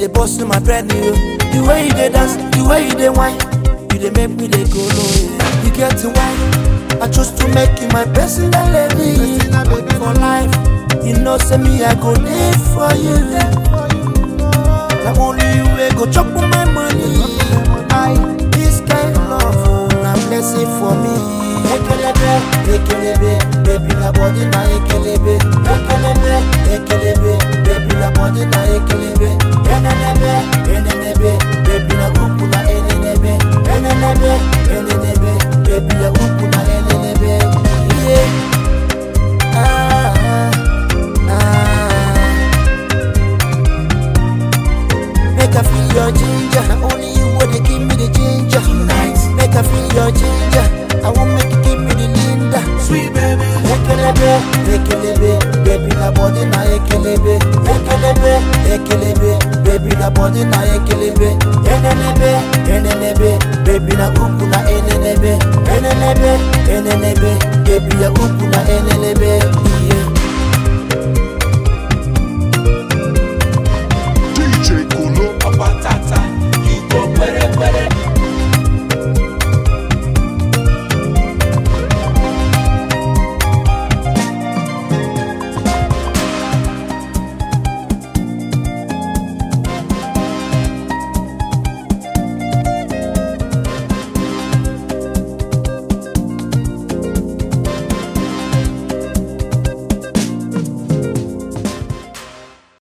dey bust in my brain, you. The way you dey dance, the way you dey whine, you dey make me dey go low. Yeah. You get the wine, I choose to make you my personal lady for life. You know, say me I go live for you. Na only you wey go chop my money. I this kind love, oh, na blessing for me. Ekelebe, ekelebe, baby na body na ekelebe. Ekelebe, ekelebe, baby na body na ekelebe. Enenebe, enenebe, baby na uku na enenebe. Enenebe, enenebe, baby na uku na enenebe. Yeah. Ah, ah, ah. Make I feel your ginger. Na only you wey dey give me the ginger. Tonight, make I feel your ginger. I won't make you give me the Linda. Sweet baby. Ekelebe, ekelebe, baby na body na ekelebe. Ekelebe, ekelebe, baby na body na ekelebe. Enenebe, enenebe, baby na uku na enenebe. Enenebe, enenebe, baby ya uku na enenebe.